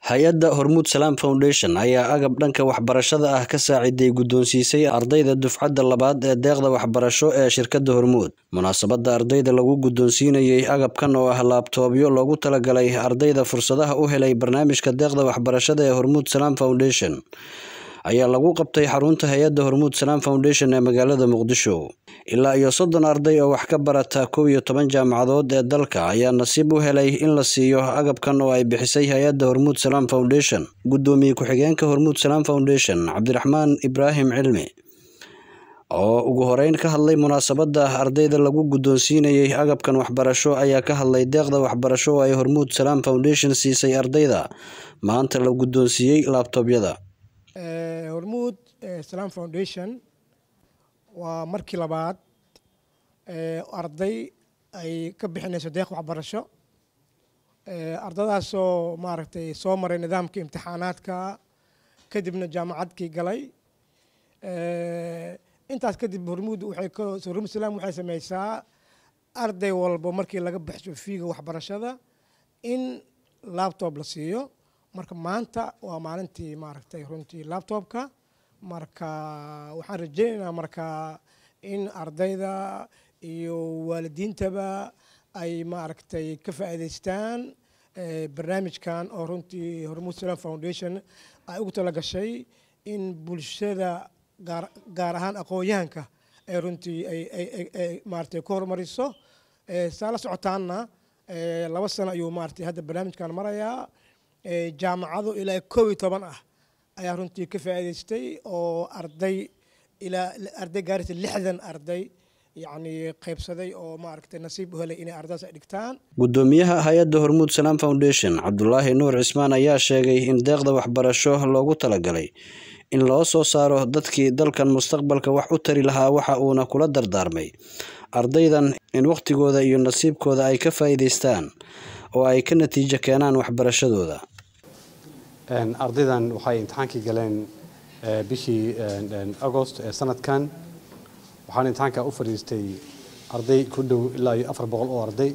hay-adda hormuud salaam foundation ayaa agab dhanka waxbarashada ah ka saaciday guddoonsiisay ardayda dufcadda labaad ee deeqda waxbarasho ee shirkadda hormuud munaasabadda ardayda lagu guddoonsiinayey agabkan oo ah laabtoobyo loogu talagalay ardayda fursadaha u helay barnaamijka deeqda waxbarashada ee hormuud salaam foundation ayaa lagu qabtay xarunta hay-adda hormuud salaam foundation ee magaalada muqdisho ilaa iyo soddon arday oo wax ka barata kow iyo toban jaamacadood ee dalka ayaa nasiib u helay in la siiyo agabkan oo ay bixisay hay-adda hormuud salaam foundation guddoomiye ku-xigeenka hormuud salaam foundation cabdiraxmaan ibraahim cilmi oo ugu horeyn ka hadlay munaasabadda ardayda lagu guddoonsiinayey agabkan waxbarasho ayaa ka hadlay deeqda waxbarasho oo ay hormuud salaam foundation siisay ardayda maanta la guddoonsiiyey laabtoobyada hormuud salaam foundation waa markii labaad arday ay ka bixinayso deeq waxbarasho ardadaasoo maaragtay soo maray nidaamka imtixaanaadka kadibna jaamacadkii galay intaas kadib hormuud waxay hormuud salaam waxay sameysaa arday walba markii laga baxsho fiiga waxbarashada in laptop la siiyo marka maanta waa maalintii maaragtay runtii laptopka marka waxaan rajeynaynaa marka in ardayda iyo waalidiintaba ay maaragtay ka faa'iidaystaan barnaamijkan oo runtii hormuud salaam foundation ay ugu tala gashay in bulshada gaar gaar ahaan aqoon-yahanka ay runtii ay maaragtay ku horumariso saa la socotaanna laba sano ayuu maaragtay hadda barnaamijkan marayaa jaamacado ilaa kow iyo toban ah ayaa runtii ka faa'iidaystay oo arday ilaa arday gaaraysa lixdan arday yacni qaybsaday oo maaragtay nasiib u helay inay ardaydaas ay dhigtaan guddoomiyaha hay-adda hormuud salaam foundation cabdulaahi nuur cismaan ayaa sheegay in deeqda waxbarasho loogu talagalay in loo soo saaro dadkii dalkan mustaqbalka wax u tari lahaa waxa uuna kula dardaarmay ardaydan in wakhtigooda iyo nasiibkooda ay ka faa'iidaystaan oo ay ka natiijo keenaan waxbarashadooda ardaydan waxay imtixaankii galeen bishii agost ee sanadkan waxaana imtixaanka u fadhiistay arday ku dhow ilaa iyo afar boqol oo arday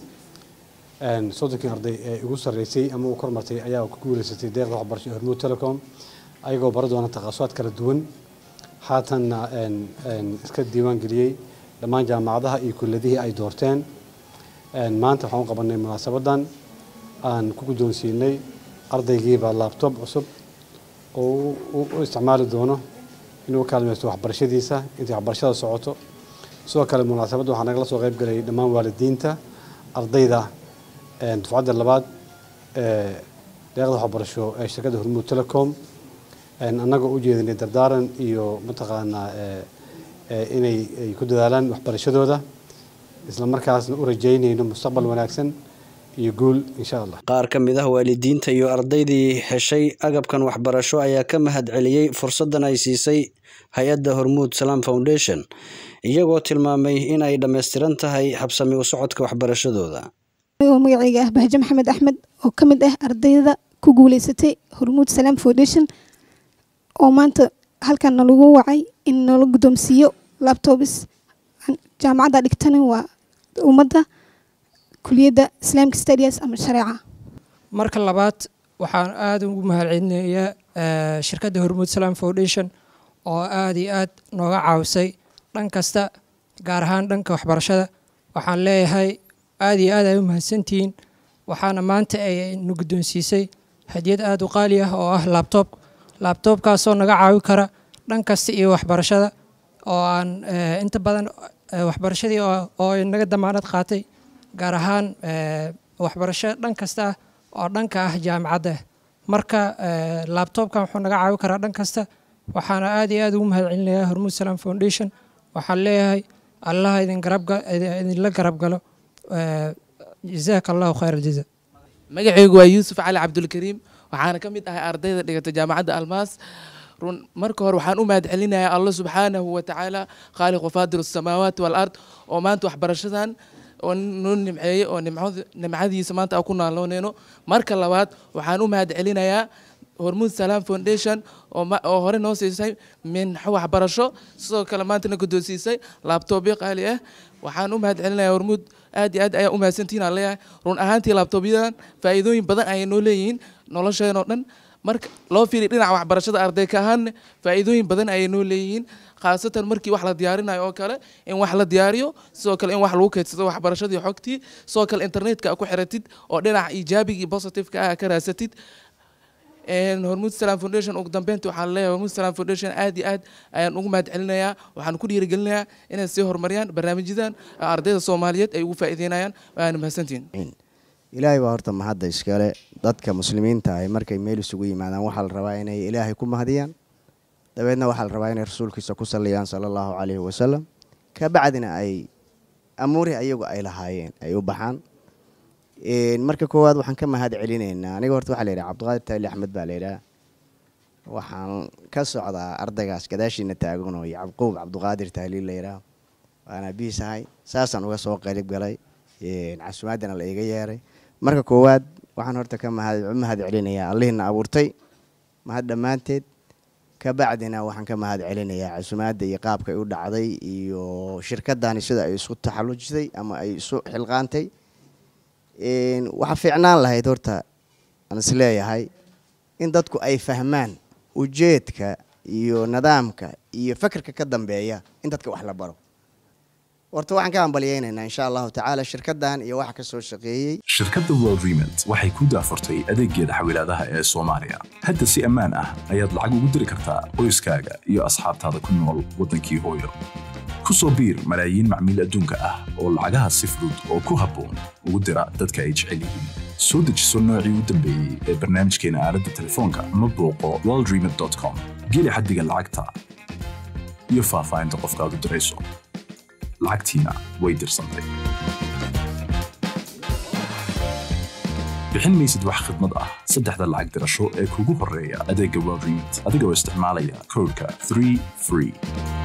soddonkii arday ee ugu sarreysay ama u kormartay ayaa ku guuleysatay deeqda waxbarasho ee hormuud telecom ayagoo bara doona takhaasusaad kala duwan haatanna iska diiwaan geliyey dhammaan jaamacadaha iyo kulladihii ay doorteen maanta waxaan u qabanay munaasabadan aan ku guddoonsiinay ardaygiiba laabtoob cusub oo u isticmaali doono inuu kaalmaysto waxbarashadiisa intay waxbarashada socoto sidoo kale munaasabadda waxaa nagala soo qayb galay dhammaan waalidiinta ardayda dufcadda labaad ee deeqda waxbarasho ee shirkadda hormuud telecom annagoo u jeedinay dardaaran iyo mataqaanaa inay ku dadaalaan waxbarashadooda isla markaasna u rajaynayno mustaqbal wanaagsan iyo guul insha allah qaar ka mid ah waalidiinta iyo ardaydii heshay agabkan waxbarasho ayaa ka mahad celiyey fursaddan ay siisay hay-adda hormuud salaam foundation iyagoo tilmaamay in ay dhammaystiran tahay habsami u socodka waxbarashadooda oo magacayga ah bahje maxamed axmed oo ka mid ah ardayda ku guuleysatay hormuud salaam foundation oo maanta halkan nalagu wacay in nala guddoomsiiyo labtobs jaamacadda dhigtana waa ummadda kuliyadda islaamka stadias ama shareeca marka labaad waxaan aada ugu mahadcelinayaa shirkadda hormuud salaam foundation oo aada iyo aad nooga caawisay dhan kasta gaar ahaan dhanka waxbarashada waxaan leeyahay aada iyo aad ay u mahadsantihiin waxaana maanta ay na guddoonsiisay hadiyad aada u qaali ah oo ah laabtoob laabtoobkaasoo naga caawi kara dhan kasta iyo waxbarashada oo aan inta badan waxbarashadii oo naga damaanad qaatay gaar ahaan waxbarasho dhan kasta ah oo dhanka ah jaamacadda marka laabtoobkan wuxuu naga caawi karaa dhan kasta waxaana aad iyo aad ugu mahad celinayaa hormuud salaam foundation waxaan leeyahay allah idinla garab galo jazaaka allahu khayr aljaza magacaygu waa yuusuf cali cabdulkariim waxaana ka mid ahay ardayda dhigata jaamacadda almaas run marka hore waxaan u mahad celinayaa allah subxaanahu wa tacaala khaaliqu faadir asamaawaati walard oo maanta waxbarashadan oo noo nimceeyey oo nimcadiisa maanta aan ku naalooneyno marka labaad waxaan u mahad celinayaa hormuud salaam foundation oo hore noo siisay minxo waxbarasho sidoo kale maantana guddoonsiisay laabtoobyo qaali ah waxaan u mahad celinayaa hormuud aad iyo aad ayaa u mahadsantihiin aan leeyahay run ahaantii laabtoobyadan faa'iidooyin badan ayay noo leeyihiin nolosheenoo dhan marka loo fiiriy dhinaca waxbarashada arday ka ahaanne faa'iidooyin badan ayay noo leeyihiin khaasatan markii wax la diyaarinayo oo kale in wax la diyaariyo sidoo kale in wax lagu kaydsado waxbarashadii xogtii sidoo kale internetka ku xiratid oo dhinaca iijaabigii positiveka ah ka raasatid hormuud salam foundation ugu dambeynta waxaan leeyahay hormuud salam foundation aad iyo aad ayaan ugu mahad celinayaa waxaan ku dhiirigelinayaa inay sii horumariyaan barnaamijyadan ardayda soomaaliyeed ay ugu faa'iideynayaan waana mahadsantihiin ilaahay baa horta mahadda iskale dadka muslimiinta ahi markay meel isugu yimaadaan waxaa la rabaa inay ilaahay ku mahadiyaan dabeedna waxaa la rabaa inay rasuulkiisa ku salliyaan sala allahu calayhi wasalam kabacdina ay amuurihii ayagu ay lahaayeen ay u baxaan marka koowaad waxaan ka mahad celinaynaa aniga horta waxaa la yidhaha cabdiqaadir taali axmed baa la yidhaha waxaan ka socdaa ardaygaas gadaashiina taagan oo yacquub cabdiqaadir taaliil la yidhaha waana biisahay saasaan uga soo qeyb galay casumaadana la iga yeeray marka koowaad waxaan horta ka mahad mahad celinayaa allihiina abuurtay mahad dhammaanteed kabacdina waxaan ka mahad celinayaa casumaadda iyo qaabka ay u dhacday iyo shirkadani sida ay isu taxallujisay ama ay isu xilqaantay waxaa fiicnaan lahayd horta aan isleeyahay in dadku ay fahmaan ujeedka iyo nidaamka iyo fakerka ka dambeeya in dadka wax la baro horta waxaan ka hambalyeynaynaa insha allahu tacaala shirkaddan iyo waxa ka soo shaqeeyey shirkadda world remont waxay ku daafurtay adeeggeeda xawilaadaha ee soomaaliya hadda si ammaan ah ayaad lacag ugu diri kartaa qoyskaaga iyo asxaabtaada ku nool waddankii hooyo ku soo biir malaayiin macmiil adduunka ah oo lacagaha si fudud oo ku habboon ugu dira dadka ay jecel yihiin soo dejiso noocii u dambeeyey ee barnaamijkeena aaladda telefoonka ama booqo worldremont com geli xaddiga lacagta iyo faahfaahinta qofkaad u dirayso lacagtiina way dirsantay bixin maysid wax khidmad ah saddexda lacag dirasho ee kugu horreeya adeegga world remont adigoo isticmaalaya koodhka 3 free